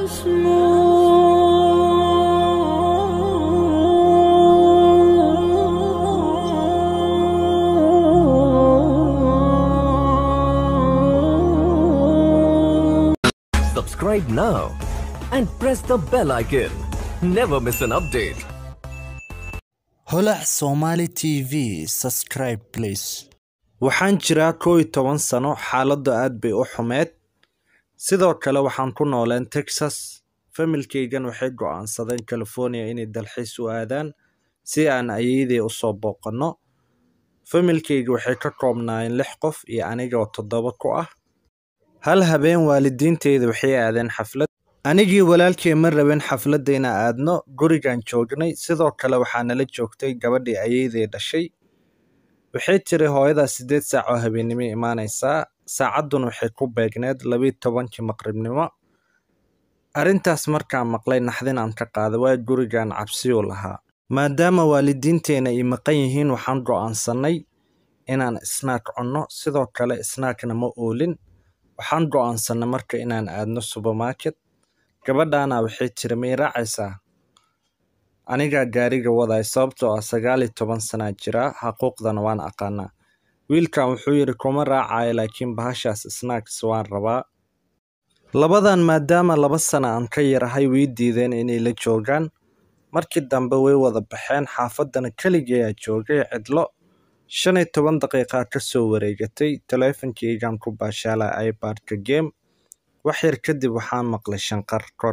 Subscribe now and press the bell icon. Never miss an update. holac somali tv subscribe please waxaan jiraa kow iyo toban sano xaaladdu aad bay u xumeed sidoo kale waxaan ku nooleen texas familkaygan waxay go'aansadeen california inay dalxiis u aadaan si aan ayeydey u soo booqanno familkayga waxay ka koobnaayeen lix qof iyo aniga oo toddoba ku ah hal habeen waalidiinteyda waxay aadeen xaflad anigii walaalkay ma rabin xafladda inaan aadno gurigaan joognay sidoo kale waxaa nala joogtay gabadhii ayeydey dhashay waxay tiri hooyadaa siddeed saac oo habeennimo imaanaysaa saacadduna waxay ku beegneed labiyo tobankii maqribnimo arrintaas markaan maqlay naxdin aan ka qaaday waa gurigaan cabsiyuu lahaa maadaama waalidiinteena ay maqan yihiin waxaan go'aansannay inaan snaak cunno sidoo kale snaakna ma oolin waxaan go'aansannay marka inaan aadno supermarket gabadhaana waxay tiri ma i raacaysaa anigaa gaariga waday sababtoo ah sagaal iyo toban sanaa jiraa xaquuqdana waan aqaanaa wiilkan wuxuu yidhi kuma raacayo laakiin bahashaas snacks waan rabaa labadan maadaama laba sana aan ka yarahay way diideen inay la joogaan markii dambe way wada baxeen xaafaddana keligeeyaa joogay cidlo shan iyo toban daqiiqaa ka soo wareegatay taleefankaygaan ku baashaalaa ibadka game wax yar kadib waxaan maqlay shanqar kor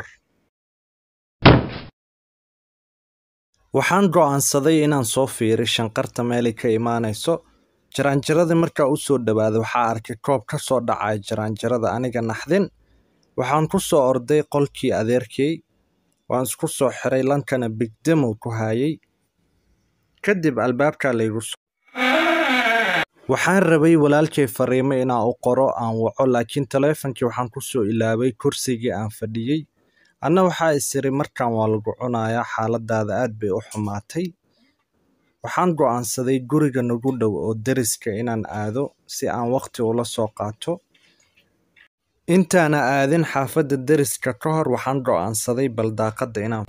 waxaan go'aansaday inaan soo fiiri shanqarta meelay ka imaanayso jaraanjaradii markaa u soo dhowaaday waxaa arkay koob ka soo dhacaya jaraanjarada aniga naxdin waxaan ku soo orday qolkii adeerkay waan isku soo xiray lankana bigdemow ku haayay kadib albaabkaa laygu soo waxaan rabay walaalkay fariimo inaan u qoro aan waco laakiin taleefankii waxaan ku soo ilaabay kursigii aan fadhiyey anna waxaa isiri markan waa lagu cunayaa xaaladaada aad bay u xumaatay waxaan go'aansaday guriga nagu dhow oo deriska inaan aado si aan waqti ula soo qaato intaana aadin xaafadda deriska ka hor waxaan go'aansaday bal daaqadda inaan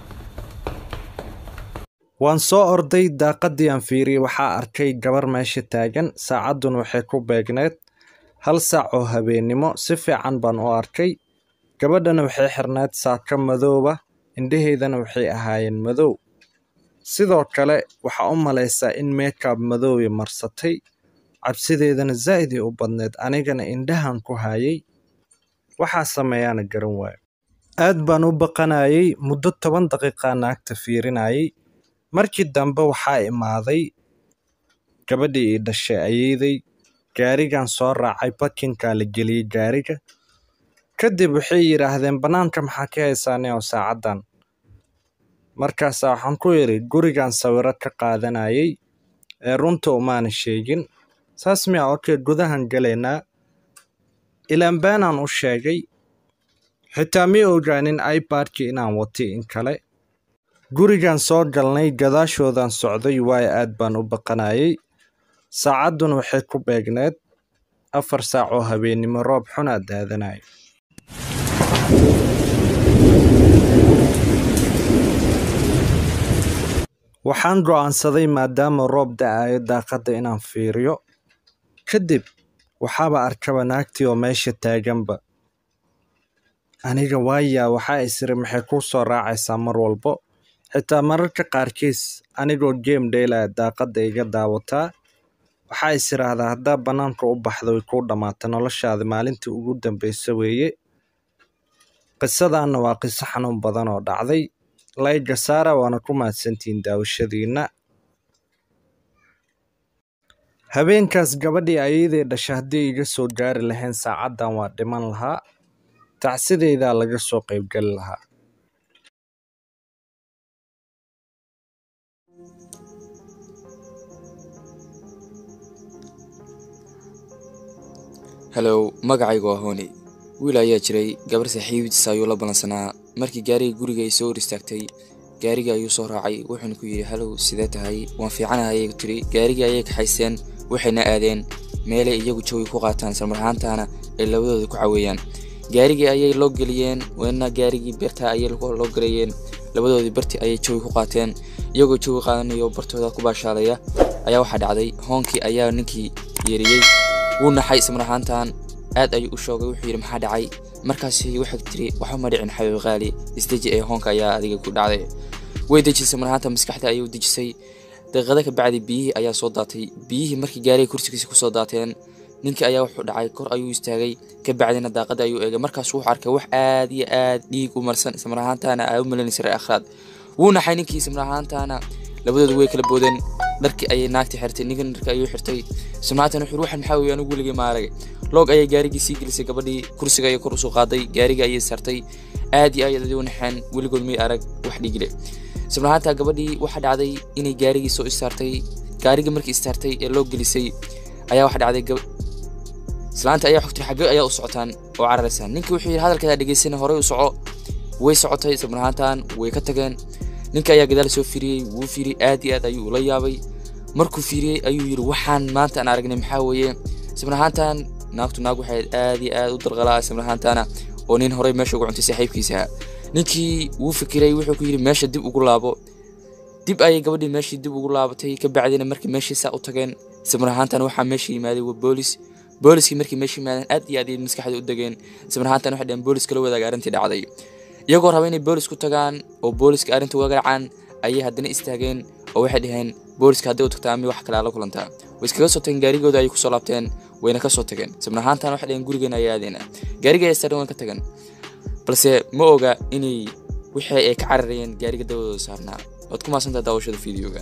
waan soo orday daaqaddii aan fiiriyey waxaa arkay gabar meesha taagan saacadduna waxay ku beegneed hal saac oo habeennimo si fiican baan u arkay gabadhana waxay xirneed saaka madooba indhaheydana waxay ahaayeen madow sidoo kale waxaa u malaysaa in meekab madoobi marsatay cabsideedana zaa'idii u badneed anigana indhahan ku haayay waxaa sameeyaana garan waayo aad baan u baqanayay muddo toban daqiiqaa naagta fiirinayay markii dambe waxaa imaaday gabadhii ii dhashay ayeydey gaarigan soo raacay bakinkaa la geliyey gaariga kadib waxay yidhaahdeen bannaanka maxaa ka haysaane oo saacaddan markaasaa waxaan ku idhi gurigan sawiro ka qaadanayay ee runta umaana sheegin saas miya okey gudahan galaynaa ilaanbaanaan u sheegay xitaa mi ogaanin ibadkii inaan watay in kale gurigan soo galnay gadaashoodan socday waayo aad baan u baqanayay saacadduna waxay ku beegneed afar saac oo habeennimo roob xunaa daadanayo waxaan go'aansaday maadaama roob da'ayo daaqadda inaan fiiriyo kadib waxaaba arkaba naagtii oo meesha taaganba aniga waayaa waxaa isiri maxay kuu soo raacaysaa mar walbo xitaa mararka qaarkiis anigoo game dheelaya daaqadda iga daawataa waxaa is idhaahdaa haddaa bannaanka u baxda way kuu dhammaata noloshaada maalintii ugu dambeysa weeye qisadaanna waa qiso xanuun badan oo dhacday layga saara waana ku mahadsantihiin daawashadiinna habeenkaas gabadhii ayadee dhasha haddii iga soo gaari lahayn saacaddan waa dhiman lahaa tacsideydaa laga soo qaybgeli lahaa halow magacaygu waa hooni wiil ayaa jiray gabar saaxiibadiisa ayuu la ballansanaa markii gaariga guriga ay soo hor istaagtay gaariga ayuu soo raacay wuxuuna ku yidhi halow sidee tahay waan fiicanahay ayay tiri gaarigii ayay kaxayseen waxayna aadeen meelay iyagu jawi ku qaataan islamar ahaantaana ay labadooda ku caweeyaan gaarigii ayay loo geliyeen weena gaarigii beerta ayay loo gareeyeen labadoodii barti ayay jawi ku qaateen iyagoo jawi qaadanayo bartooda ku baashaalaya ayaa waxaa dhacday hoonkii ayaa ninkii yeeriyey wuu naxay ismar ahaantan aad ayuu u shoogay wuxuu yidhi maxaa dhacay markaasi waxay tiri waxba ma dhicin xabiib qaali isdeji ee hoonka ayaa adiga ku dhacday way dejisay mar ahaanta maskaxda ayuu dejisay daqiiqada ka bacdi biyihii ayaa soo daatay biyihii markii gaariga kursigiisa kusoo daateen ninkii ayaa wuxuu dhacay kor ayuu istaagay ka bacdina daaqada ayuu eegay markaas wuxuu arkay wax aad iyo aad dhiig u marsan ismar ahaantaana aa u malanaysa reer akhraad wuu naxay ninkii ismar ahaantaana labadoodu way kala boodeen dharkii ayay naagta xirtay ninkan dharkii ayuu xirtay ismar wuxuu waxan maxaa weeye anigu weligay ma arag loog ayay gaarigii sii gelisay gabadhii kursiga ayay kor usoo qaaday gaarigii ayay sartay aad iyo aad u naxeen weligood may arag wax dhiigle ismar ahaantaa gabadhii waxaa dhacday inay gaarigii soo istaartay gaarigii markii istaartay ee loo gelisay ayaa waxaa dhacday islaanta ayaa xogtay xagge ayaa u socotaan oo cararaysaan ninkii wuxuu yidhi hadalkeeda dhegeysana horey u soco way socotay ismar ahaantan way ka tageen ninka ayaa gadaal soo fiiriyey wuu fiiriyey aad iyo aad ayuu ula yaabay markuu fiiriyey ayuu yidhi waxaan maanta aan aragnay maxaa weeye ismar ahaantan naagtu naag waxay aad iyo aad u dalqalaa ismar ahaantana oo nin horey meesha ugu cuntay saaxiibkiisa ninkii wuu fikiray wuxuu ku yidhi meesha dib ugu laabo dib ayay gabadhii meeshii dib ugu laabatay ka bacdina markii meeshii saa u tageen ismar ahaantan waxaa meesha yimaaday waa boolis booliskii markii meesha yimaadeen aad iyo aad ay maskaxda u degeen ismar ahaantan waxay dhaheen booliska la wadaaga arrintii dhacday iyagoo raba inay boolis ku tagaan oo booliska arrinta uga garaacaan ayay haddana istaageen oo waxay dhaheen booliska hadday u tagtaa mi wax kale ala kulantaa way iskaga soo tageen gaarigooda ayay kusoo laabteen wayna ka soo tageen ismar ahaantan waxay dhaheen gurigeena ayaa aadeyna gaariga ayaa istaageen waan ka tageen balse ma oga inay wixii ay ka cararayeen gaariga dawadooda saarnaa waad ku maasantaa daawashada fiideogan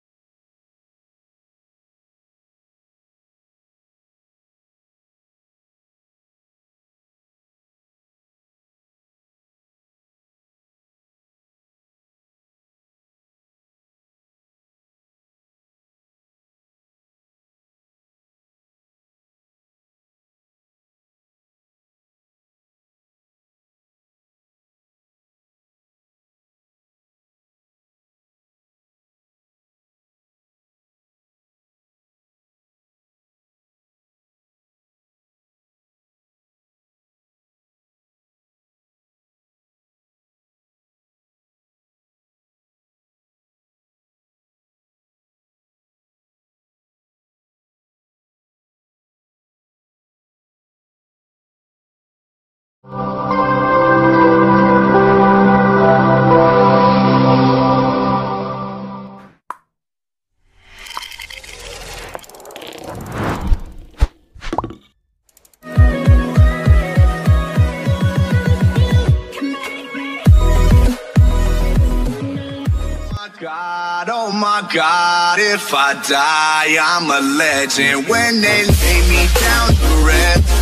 God, oh my God, if I die, I'm a legend. When they lay me down to rest,